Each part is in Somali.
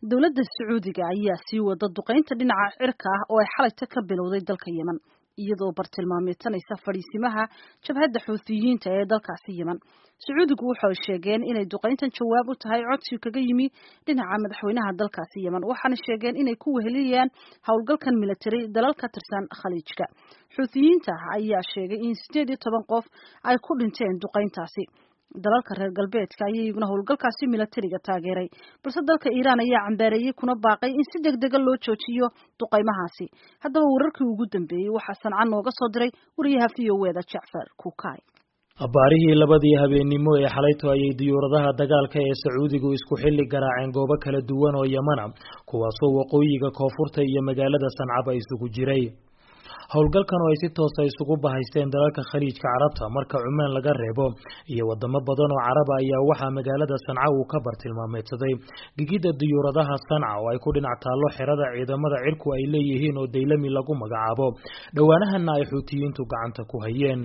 dowladda sacuudiga ayaa sii wada duqaynta dhinaca cirka ah oo ay xalayta ka bilowday dalka yemen iyadoo bartilmaameedsanaysa fadhiisimaha jabhadda xuutiyiinta ee dalkaasi yemen sacuudigu waxay sheegeen inay duqayntan jawaab u tahay codsi kaga yimi dhinaca madaxweynaha dalkaasi yemen waxaana sheegeen inay ku weheliyaan howlgalkan military dalal ka tirsan khaliijka xuutiyiinta ayaa sheegay in sideed iyo toban qof ay ku dhinteen duqayntaasi dalalka reer galbeedka ayaa iyaguna howlgalkaasi milatariga taageeray balse dalka iiraan ayaa cambaareeyey kuna baaqay in si deg dega loo joojiyo duqaymahaasi haddaba wararkii ugu dambeeyey waxaa sanca nooga soo diray wariyaha v o eda jacfar kuukay abbaarihii labadii habeennimo ee xalayto ayay diyuuradaha dagaalka ee sacuudigu isku xilli garaaceen goobo kala duwan oo yemana kuwaasoo waqooyiga koonfurta iyo magaalada sancaba isugu jiray howlgalkan oo ay si toosa isugu bahaysteen dalalka khaliijka carabta marka cumaan laga reebo iyo wadamo badan oo caraba ayaa waxaa magaalada sanca uu ka bartilmaameedsaday gigida diyuuradaha sanca oo ay ku dhinac taallo xerada ciidamada cirku ay leeyihiin oo daylami lagu magacaabo dhowaanahana ay xuutiyiintu gacanta ku hayeen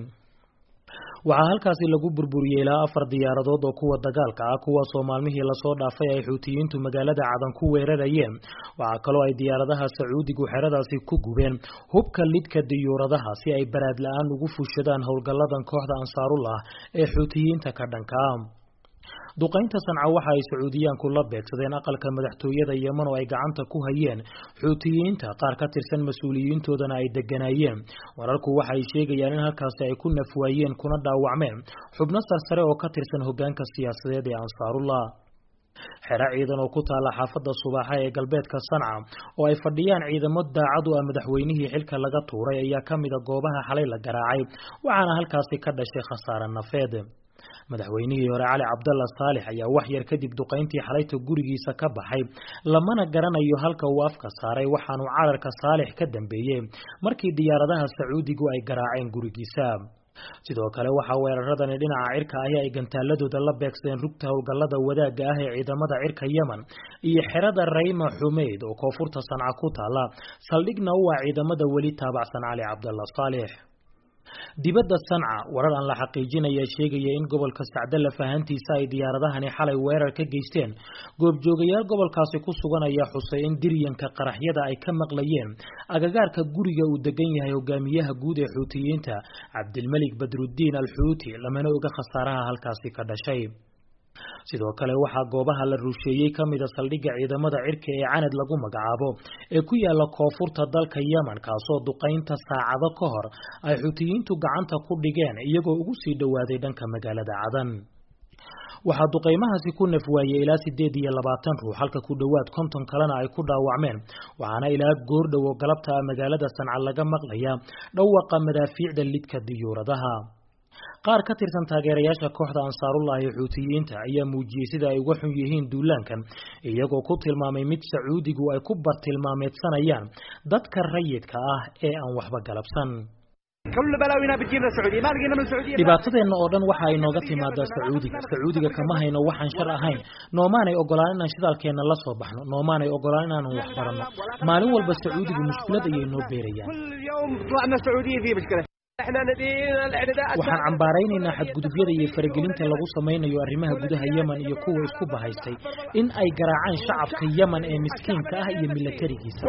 waxaa halkaasi lagu burburiyey ilaa afar diyaaradood oo kuwa dagaalka ah kuwaasoo maalmihii lasoo dhaafay ay xuutiyiintu magaalada cadan ku weerarayeen waxaa kaloo ay diyaaradaha sacuudigu xeradaasi ku gubeen hubka lidka diyuuradaha si ay baraad la-aan ugu fushadaan howlgalladan kooxda ansaarullah ee xuutiyiinta ka dhanka ah duqaynta sanca waxa ay sacuudiyaanku la beegsadeen aqalka madaxtooyada yeman oo ay gacanta ku hayeen xuutiyiinta qaar ka tirsan mas-uuliyiintoodana ay deganaayeen wararku waxa ay sheegayaan in halkaasi ay ku nafwaayeen kuna dhaawacmeen xubno sarsare oo ka tirsan hogaanka siyaasadeed ee ansaarullah xero ciidan oo ku taala xaafadda subaaxa ee galbeedka sanca oo ay fadhiyaan ciidamo daacad u ah madaxweynihii xilka laga tuuray ayaa ka mida goobaha xalay la garaacay waxaana halkaasi ka dhashay khasaare nafeed madaxweynihii hore cali cabdalla saalix ayaa wax yar kadib duqayntii xalayta gurigiisa ka baxay lamana garanayo halka uu afka saaray waxaanu cararka saalix ka dambeeyey markii diyaaradaha sacuudigu ay garaaceen gurigiisa sidoo kale waxaa weeraradani dhinaca cirka ahi ay gantaaladooda la beegsadeen rugta howlgallada wadaagga ah ee ciidamada cirka yemen iyo xerada rayma xumeyd oo koonfurta sanca ku taala saldhigna u ah ciidamada weli taabacsan cali cabdalla saalix dibadda sanca warar aan la xaqiijinaya sheegaya in gobolka sacdalla fahantiisa ay diyaaradahani xalay weerar ka geysteen goobjoogayaal gobolkaasi ku sugan ayaa xusay in diryanka qaraxyada ay ka maqlayeen agagaarka guriga uu degan yahay hogaamiyaha guud ee xuutiyiinta cabdilmelik badruddiin al xuuti lamana oga khasaaraha halkaasi ka dhashay sidoo kale waxaa goobaha la rusheeyey ka mida saldhigga ciidamada cirka ee canad lagu magacaabo ee ku yaala koonfurta dalka yemen kaasoo duqaynta saacado ka hor ay xutiyiintu gacanta ku dhigeen iyagoo ugu sii dhowaaday dhanka magaalada cadan waxaa duqaymahaasi ku nafwaayey ilaa sideed iyo labaatan ruux halka ku dhowaad konton kalena ay ku dhaawacmeen waxaana ilaa goordhow oo galabta ah magaalada sanca laga maqlaya dhawaqa madaafiicda lidka diyuuradaha qaar ka tirsan taageerayaasha kooxda ansaarullah ee xuutiyiinta ayaa muujiyey sida ay uga xun yihiin duulaankan iyagoo ku tilmaamay mid sacuudigu ay ku bartilmaameedsanayaan dadka rayidka ah ee aan waxba galabsan dhibaatadeenna oo dhan waxa ay nooga timaadaa sacuudiga sacuudiga kama hayno waxaan shar ahayn noomaanay ogolaan inaan shidaalkeenna la soo baxno noomaanay ogolaan inaanan wax baranno maalin walba sacuudigu mushkilad ayay noo beerayaan waxaan cambaaraynaynaa xadgudubyada iyo faragelinta lagu samaynayo arrimaha gudaha yemen iyo kuwa isku bahaystay in ay garaacaan shacabka yemen ee miskiinka ah iyo milatarigiisa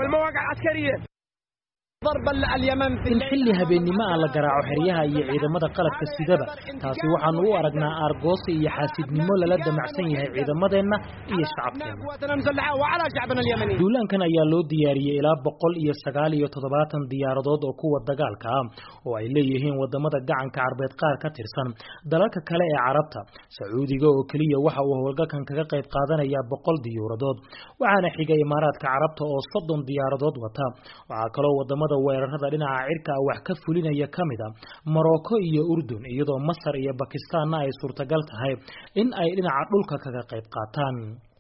in xilli habeennimo ah la garaaco xeryaha iyo ciidamada qalabka sidaba taasi waxaanu u aragnaa aargoosi iyo xaasidnimo lala damacsan yahay ciidamadeenna iyo shacabkeenna duulaankan ayaa loo diyaariyey ilaa boqol iyo sagaal iyo toddobaatan diyaaradood oo kuwa dagaalka ah oo ay leeyihiin wadamada gacanka carbeed qaar ka tirsan dalalka kale ee carabta sacuudiga oo keliya waxa uu howlgalkan kaga qayb qaadanayaa boqol diyuuradood waxaana xiga imaaraadka carabta oo soddon diyaaradood wata waxaa kaloo wadamada weerarada dhinaca cirka wax ka fulinaya ka mid a morocco iyo urdun iyadoo masar iyo bakistaanna ay suurtagal tahay in ay dhinaca dhulka kaga qayb qaataan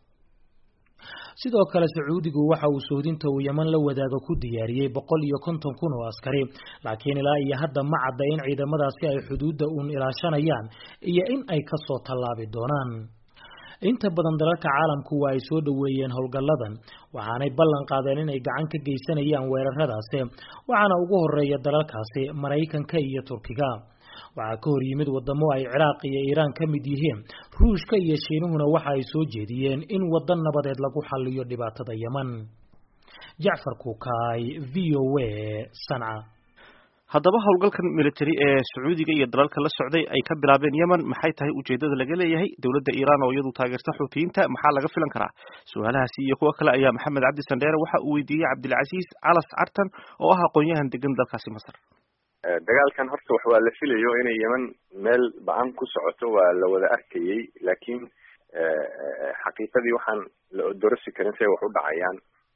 sidoo kale sacuudigu waxa uu sohdinta uu yeman la wadaago ku diyaariyey boqol iyo konton kun oo askari laakiin ilaa iyo hadda ma cadda in ciidamadaasi ay xuduudda uun ilaashanayaan iyo in ay kasoo tallaabi doonaan inta badan dalalka caalamku waa ay soo dhoweeyeen howlgalladan waxaanay ballan qaadeen inay gacan ka geysanayaan weeraradaasi waxaana ugu horeeya dalalkaasi maraykanka iyo turkiga waxaa ka hor yimid wadamo ay ciraaq iyo iiraan ka mid yihiin ruushka iyo shiinuhuna waxa ay soo jeediyeen in waddan nabadeed lagu xaliyo dhibaatada yeman jacfar kukaay v o a sanca haddaba howlgalkan military ee sacuudiga iyo dalalka la socday ay ka bilaabeen yemen maxay tahay ujeedada laga leeyahay dowladda iiraan oo iyadu taageerta xuutiyiinta maxaa laga filan karaa su-aalahaasi iyo kuwo kale ayaa maxamed cabdi sandheere waxa uu weydiiyey cabdilcasiis calas cartan oo ah aqoon-yahan degan dalkaasi masar dagaalkan horta wax waa la filayo inay yemen meel ba-an ku socoto waa la wada arkayey laakiin xaqiiqadii waxaan la odorosi karin say wax u dhacayaan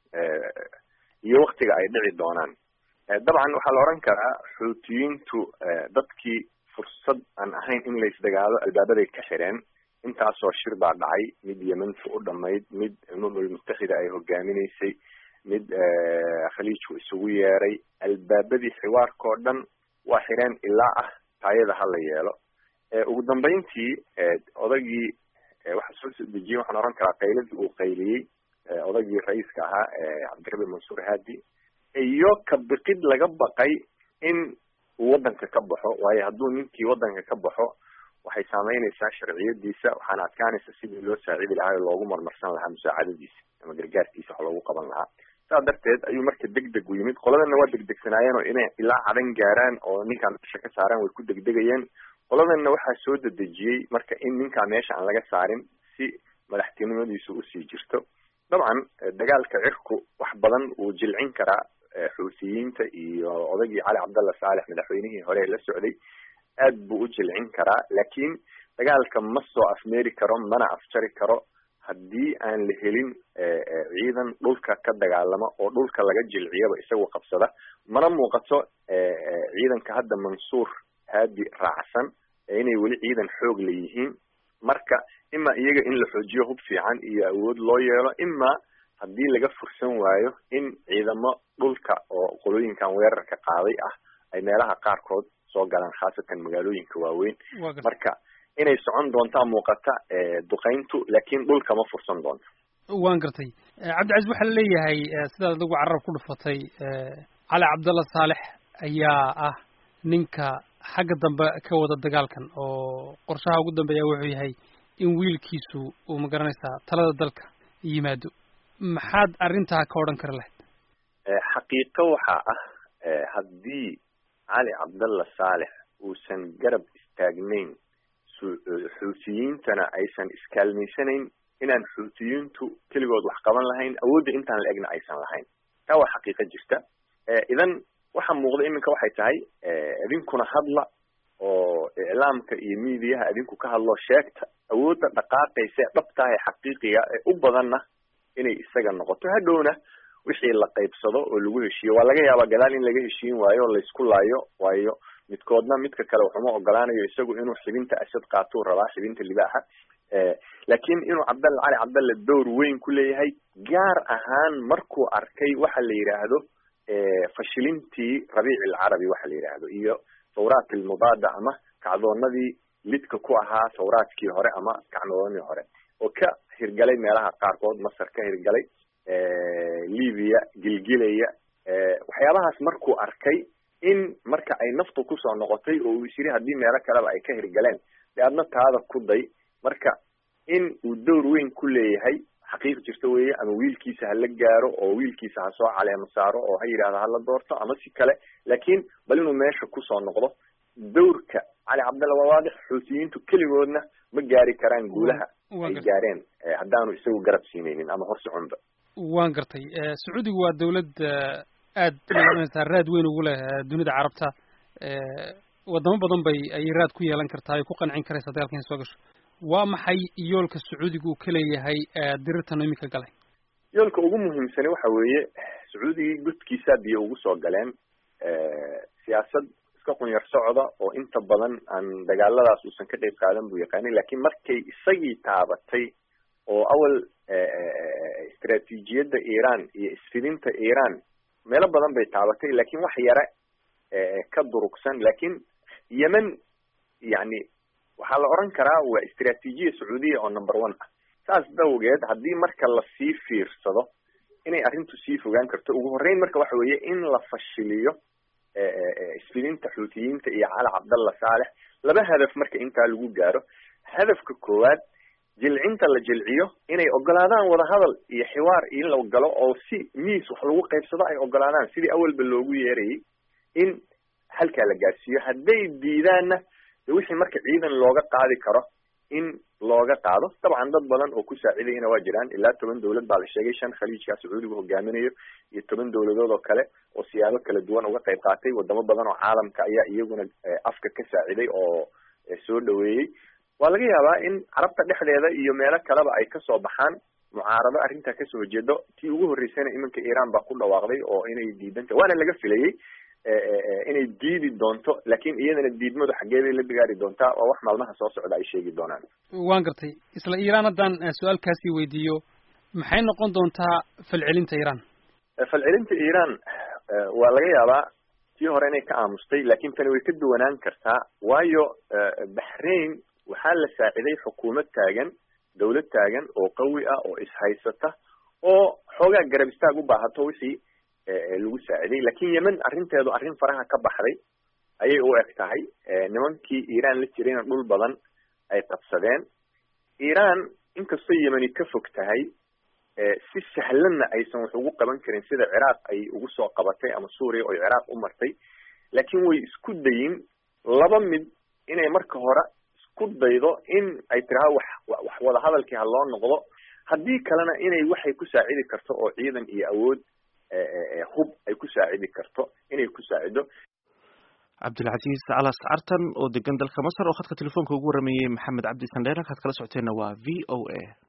iyo waktiga ay dhici doonaan dabcan waxaa la oran karaa xuutiyiintu dadkii fursad aan ahayn in la isdagaalo albaabaday ka xireen intaasoo shir baa dhacay mid yementu u dhamayd mid umamul mutaxida ay hogaaminaysay mid khaliijku isugu yeeray albaabadii xiwaarka oo dhan waa xireen ilaa ah taayada ha la yeelo ugu dambeyntii odagii waxaa soo soo dejiyey waxaan oran karaa qayladii uu qayliyey odagii ra-iiska ahaa cabdirabi mansuur haadi iyo ka biqid laga baqay in uu waddanka ka baxo waayo hadduu ninkii waddanka ka baxo waxay saameynaysaa sharciyadiisa waxaana adkaanaysa sidii loo saacidi lahaa oo loogu marmarsan lahaa musaacadadiisa ama gargaarkiisa wax loogu qaban lahaa saas darteed ayuu marka deg deg u yimid qoladana waa degdegsanaayeen oo inay ilaa cadan gaaraan oo ninkaan meesha ka saaraan way ku degdegayeen qoladanna waxaa soo dedejiyey marka in ninkaa meesha aan laga saarin si madaxtinimadiisu usii jirto dabcan dagaalka cirku wax badan wuu jilcin karaa xuutiyiinta iyo odagii cali cabdalla saalex madaxweynihii hore la socday aad buu u jilcin karaa laakiin dagaalka ma soo afmeeri karo mana afjari karo haddii aan la helin ciidan dhulka ka dagaalama oo dhulka laga jilciyaba isagu qabsada mana muuqato ciidanka hadda mansuur haadi raacsan inay weli ciidan xoog la yihiin marka ima iyaga in la xoojiyo hub fiican iyo awood loo yeelo ima haddii laga fursan waayo in ciidamo dhulka oo qolooyinkan weerarka qaaday ah ay meelaha qaarkood soo galaan khaasatan magaalooyinka waaweyn marka inay socon doontaa muuqata duqayntu laakiin dhulka ma fursan doonto waan gartay cabdicasiis waxaa la leeyahay sidaad adigu carab ku dhufatay cali cabdalla saalex ayaa ah ninka xagga dambe ka wada dagaalkan oo qorshaha ugu dambeeya wuxuu yahay in wiilkiisu uu magaranaysaa talada dalka yimaado maxaad arrintaa ka odhan kari lahayd xaqiiqo waxaa ah haddii cali cabdalla saalex uusan garab istaagnayn xuutiyiintana aysan iskaalmaysanayn inaan xuutiyiintu keligood wax qaban lahayn awoodda intaan la egna aysan lahayn taa waa xaqiiqo jirta idan waxa muuqda iminka waxay tahay idinkuna hadla oo iclaamka iyo miidiyaha idinku ka hadlo sheegta awoodda dhaqaaqaysa ee dhabtaah ee xaqiiqiga ee u badanna inay isaga noqoto hadhowna wixii la qaybsado oo lagu heshiiyo waa laga yaabaa gadaal in laga heshiin waayo o laysku laayo waayo midkoodna midka kale waxuma ogolaanayo isagu inuu xibinta asad qaatuu rabaa xibinta libaaxa laakiin inuu cabdalla cali cabdalle dowr weyn ku leeyahay gaar ahaan markuu arkay waxa la yidhaahdo fashilintii rabiici alcarabi waxa la yidhaahdo iyo thawraat almubaada ama kacdoonadii lidka ku ahaa thawraadkii hore ama kacdoonadii hore oo ka hirgalay meelaha qaarkood masar ka hirgalay libya gilgilaya waxyaabahaas markuu arkay in marka ay naftu kusoo noqotay oo uu is yiri haddii meelo kaleba ay ka hirgaleen de adna taada ku day marka in uu dowr weyn ku leeyahay xaqiiq jirta weeye ama wiilkiisa hala gaaro oo wiilkiisa ha soo caleemo saaro oo ha yidhahdo hala doorto ama si kale laakiin bal inuu meesha kusoo noqdo dowrka cali cabdalla waa waadix xuutiyiintu keligoodna ma gaari karaan guulaha ay gaareen haddaanu isagu garab siinaynin ama hor soconba waan gartay sacuudigu waa dawlad aad magaranaysaa raad weyn ugu leh dunida carabta wadamo badan bay ayay raad ku yeelan kartaa ay ku qancin karaysaa dagaalka inay soo gasho waa maxay yoolka sacuudiga uu ka leeyahay dirirtan iminka galay yoolka ugu muhiimsani waxa weeye sacuudigii gudkiisaa biyo ugu soo galeen siyaasad iska qunyar socda oo inta badan aan dagaaladaas uusan ka qayb qaadan buu yaqaanay lakiin markay isagii taabatay oo awal istraatiijiyadda iran iyo isfidinta iran meelo badan bay taabatay lakin wax yare ka durugsan lakin yemen yani waxaa la oran karaa waa istraatiijiya sacuudiya oo number one ah saas dawgeed haddii marka lasii fiirsado inay arrintu sii fogaan karto ugu horreyn marka waxa weeye in la fashiliyo isfidinta xuutiyiinta iyo cali cabdalla saalex laba hadaf marka intaa lagu gaaro hadafka koowaad jilcinta la jilciyo inay ogolaadaan wadahadal iyo xiwaar in la galo oo si miis wax lagu qaybsado ay ogolaadaan sidii awalba loogu yeerayay in halkaa la gaarsiiyo hadday diidaanna de wixii marka ciidan looga qaadi karo in looga qaado dabcan dad badan oo ku saacidayana waa jiraan ilaa toban dowlad baa la sheegay shan khaliijkaa sacuudigu hogaaminayo iyo toban dowladood oo kale oo siyaabo kala duwan uga qayb qaatay wadamo badan oo caalamka ayaa iyaguna afka ka saaciday oo soo dhaweeyey waa laga yaabaa in carabta dhexdeeda iyo meelo kaleba ay kasoo baxaan mucaarado arrintaa kasoo horjeedo tii ugu horreysayna iminka iran baa ku dhawaaqday oo inay diidanta waana laga filayey inay diidi doonto laakiin iyadana diidmadu xaggeeday la bigaari doontaa waa wax maalmaha soo socda ay sheegi doonaan waan gartay isla iiraan haddaan su-aalkaasii weydiiyo maxay noqon doontaa falcelinta iiraan falcelinta iiraan waa laga yaabaa tii hore inay ka aamustay laakiin tani way ka duwanaan kartaa waayo baxrain waxaa la saaciday xukuumad taagan dawlad taagan oo qawi ah oo ishaysata oo xoogaa garab istaag u baahato wixii lagu saaciday lakin yemen arrinteedu arrin faraha ka baxday ayay u eg tahay nimankii iiraan la jirayna dhul badan ay qabsadeen iiraan inkastoo yemeni ka fog tahay si sahlanna aysan wax ugu qaban karin sida ciraaq ay ugu soo qabatay ama suuriya oo ciraaq u martay laakiin way isku dayin laba mid inay marka hore isku daydo in ay tiraha wax wax wadahadalkii ha loo noqdo haddii kalena inay waxay ku saacidi karto oo ciidan iyo awood hub ay ku saacidi karto inay ku saacido cabdilcaziiz calas cartan oo degan dalka masar oo khadka telefoonka ugu warameeyey maxamed cabdi sandheer halkaad kala socoteenna waa v o a